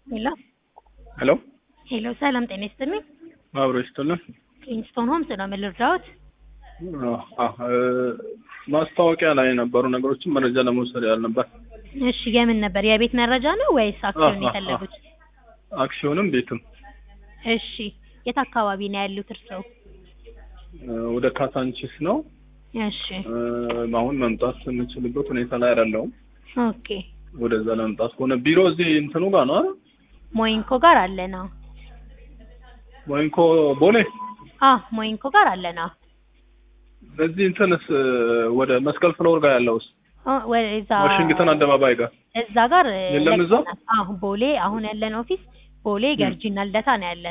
ሄሎ ሄሎ ሄሎ፣ ሰላም ጤና ይስጥልኝ። አብሮ ይስጥልን። ኪንግስቶን ሆምስ ነው ምን ልርዳዎት? አዎ፣ ማስታወቂያ ላይ የነበሩ ነገሮችን መረጃ ለመውሰድ ያህል ነበር። እሺ፣ የምን ነበር? የቤት መረጃ ነው ወይስ አክሲዮን የፈለጉት? አክሲዮንም ቤትም እሺ፣ የት አካባቢ ነው ያሉት እርስዎ? ወደ ካሳንቺስ ነው። እሺ፣ አሁን መምጣት የምችልበት ሁኔታ ላይ አይደለሁም። ኦኬ። ወደዛ ለመምጣት ከሆነ ቢሮ እዚህ እንትኑ ጋር ነው አይደል? ሞይንኮ ጋር አለ ነው። ወይንኮ ቦሌ አ ሞይንኮ ጋር አለ ነው። እዚህ እንትንስ ወደ መስቀል ፍሎር ጋር ያለውስ ወዛ ዋሽንግተን አደባባይ ጋር እዛ ጋር የለም እዛ? አሁ ቦሌ አሁን ያለን ኦፊስ ቦሌ ገርጂና ልደታ ነው ያለን።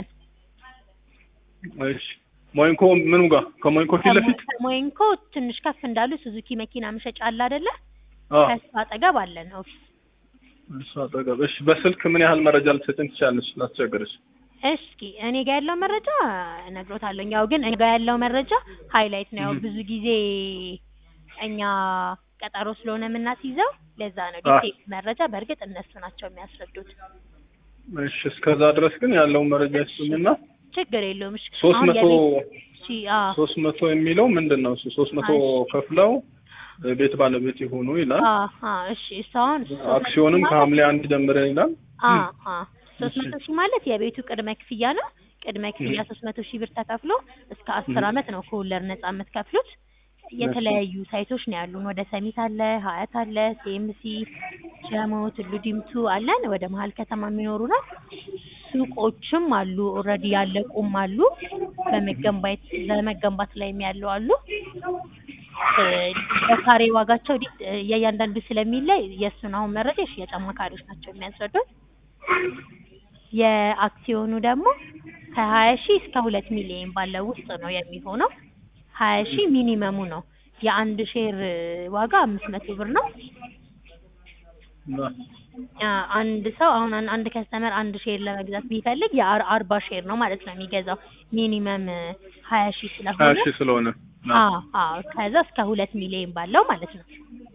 እሺ ሞይንኮ ምኑ ጋር ከሞይንኮ ፊት ለፊት ሞይንኮ ትንሽ ከፍ እንዳሉ ሱዙኪ መኪና መሸጫ አለ አይደለ? አዎ ከሱ አጠገብ አለን ኦፊስ። እሱ አጠገብ። እሺ በስልክ ምን ያህል መረጃ ልትሰጭን ትችላለች? ላስቸግርሽ። እስኪ እኔ ጋር ያለው መረጃ እነግሮታለሁ። ያው ግን እኔ ጋር ያለው መረጃ ሃይላይት ነው። ያው ብዙ ጊዜ እኛ ቀጠሮ ስለሆነ የምናስይዘው ለዛ ነው። ዲቴል መረጃ በእርግጥ እነሱ ናቸው የሚያስረዱት። እሺ እስከዛ ድረስ ግን ያለውን መረጃ ይስጡኝና ችግር የለውም። እሺ ሶስት አሁን መቶ የቤት- እሺ አዎ ሶስት መቶ የሚለው ምንድን ነው? እሱ ሶስት መቶ ከፍለው ቤት ባለቤት ይሆኑ ይላል። አዎ አዎ እሺ እሱ አሁን አክሲዮንም ከሐምሌ አንድ ጀምረን ይላል። አዎ አዎ ሶስት መቶ ሺህ ማለት የቤቱ ቅድመ ክፍያ ነው። ቅድመ ክፍያ ሶስት መቶ ሺህ ብር ተከፍሎ እስከ አስር አመት ነው ከወለድ ነጻ የምትከፍሉት። የተለያዩ ሳይቶች ነው ያሉን። ወደ ሰሚት አለ፣ ሀያት አለ፣ ሲኤምሲ፣ ጀሞ፣ ቱሉ ዲምቱ አለን። ወደ መሀል ከተማ የሚኖሩ ነው። ሱቆችም አሉ፣ ኦልሬዲ ያለቁም አሉ፣ በመገንባት በመገንባት ላይም ያሉ አሉ። እ በካሬ ዋጋቸው ዲ- የእያንዳንዱ ስለሚለይ የእሱን አሁን መረጃ የሽያጭ አማካሪዎች ናቸው የሚያስረዱት። የአክሲዮኑ ደግሞ ከሀያ ሺህ እስከ ሁለት ሚሊዮን ባለው ውስጥ ነው የሚሆነው። ሀያ ሺህ ሚኒመሙ ነው። የአንድ ሼር ዋጋ አምስት መቶ ብር ነው። አ አንድ ሰው አሁን አን- አንድ ከስተመር አንድ ሼር ለመግዛት ቢፈልግ የአርባ ሼር ነው ማለት ነው የሚገዛው ሚኒመም ሀያ ሺህ ሀያ ስለሆነ ሺህ ስለሆነ አዎ አዎ ከዛ እስከ ሁለት ሚሊዮን ባለው ማለት ነው።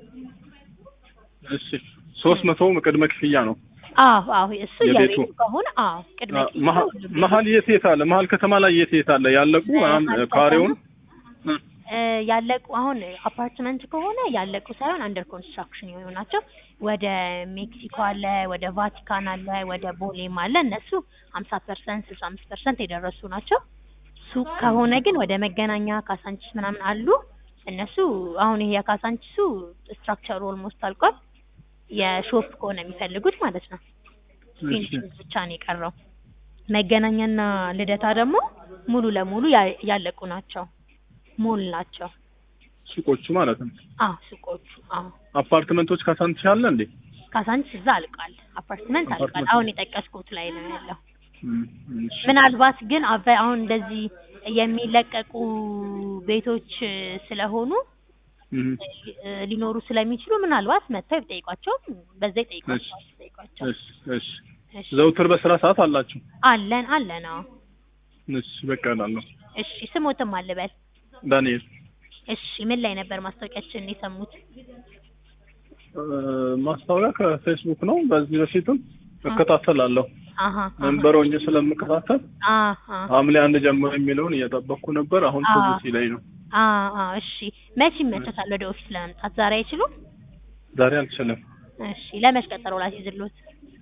እሺ ሶስት መቶ ቅድመ ክፍያ ነው። አዎ አዎ እሱ የቤቱ? የቤቱ ከሆነ አዎ ቅድመ አ- ክፍያው መሀ- ሁሉም መሀል የት የት አለ? መሀል ከተማ ላይ የት የት አለ? ያለቁ መሀል ምናምን ከተማ? ካሬውን እ፣ እ ያለቁ አሁን አፓርትመንት ከሆነ ያለቁ ሳይሆን አንደር ኮንስትራክሽን የሆኑ ናቸው። ወደ ሜክሲኮ አለ፣ ወደ ቫቲካን አለ፣ ወደ ቦሌም አለ። እነሱ ሀምሳ ፐርሰንት ስልሳ አምስት ፐርሰንት የደረሱ ናቸው። ሱቅ ከሆነ ግን ወደ መገናኛ ካሳንቺስ ምናምን አሉ። እነሱ አሁን ይሄ የካሳንቺሱ ስትራክቸሩ ኦልሞስት አልቋል። የሾፕ ከሆነ የሚፈልጉት ማለት ነው። እሺ ፊኒሽንግ ብቻ ነው የቀረው። መገናኛና ልደታ ደግሞ ሙሉ ለሙሉ ያ- ያለቁ ናቸው። ሞል ናቸው። ሱቆቹ ማለት ነው። አዎ ሱቆቹ። አዎ አፓርትመንቶች ካሳንቺስ አለ እንዴ? ካሳንቺስ እዛ አልቋል። አፓርትመንት አልቋል። አፓርትመንት። አሁን የጠቀስኩት ላይ ነው ያለው። እም፣ እሺ። ምናልባት ግን አበ- አሁን እንደዚህ የሚለቀቁ ቤቶች እ፣ ስለሆኑ እም፣ እ፣ ሊኖሩ ስለሚችሉ ምናልባት መጥተው ይጠይቋቸው፣ በዛ ይጠይቋቸው ይጠይቋቸው። እሺ እሺ። እሺ ዘውትር በስራ ሰዓት አላችሁ? አለን አለን። አዎ እሺ በቃ እላለሁ። እሺ ስሞትም አልበል። ዳንኤል እሺ ምን ላይ ነበር ማስታወቂያችንን የሰሙት? እ፣ ማስታወቂያ ከፌስቡክ ነው። በዚህ በፊትም እከታተላለሁ። አሀ መንበር ሆኜ ስለምከታተል አሀ ሐምሌ አንድ ጀምሮ የሚለውን እየጠበቅኩ ነበር። አሁን አዎ። ትዝ ሲለኝ ነው። አሀ እሺ መቼ ይመቸታል ወደ ኦፊስ ለመምጣት? ዛሬ አይችሉም? ዛሬ አልችልም። እሺ ለመች ቀጠሮ ላስይዝልዎት?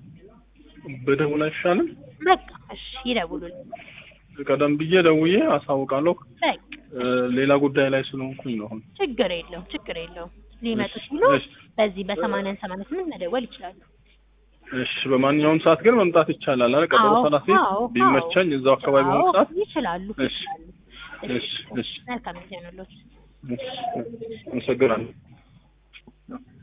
በደውል አይሻልም? በቃ እሺ ይደውሉልኝ። ቀደም ብዬ ደውዬ አሳውቃለሁ። በቃ እ፣ ሌላ ጉዳይ ላይ ስለሆንኩኝ ነው አሁን። ችግር የለውም ችግር የለውም። ሊመጡ እሺ፣ ሲሉ እሺ። በዚህ በሰማንያን ሰማንያ ስምንት መደወል ይችላሉ። እሺ በማንኛውም ሰዓት ግን መምጣት ይቻላል አይደል? ቀጠሮ አዎ፣ ሰላሴ አዎ፣ ቢመቸኝ እዛው አካባቢ አዎ፣ በሆነ ሰዓት ይችላሉ እሺ፣ ይችላሉ። እሺ፣ እሺ። መልካም ጊዜ ይሁንልዎት። እሺ፣ አመሰግናለሁ።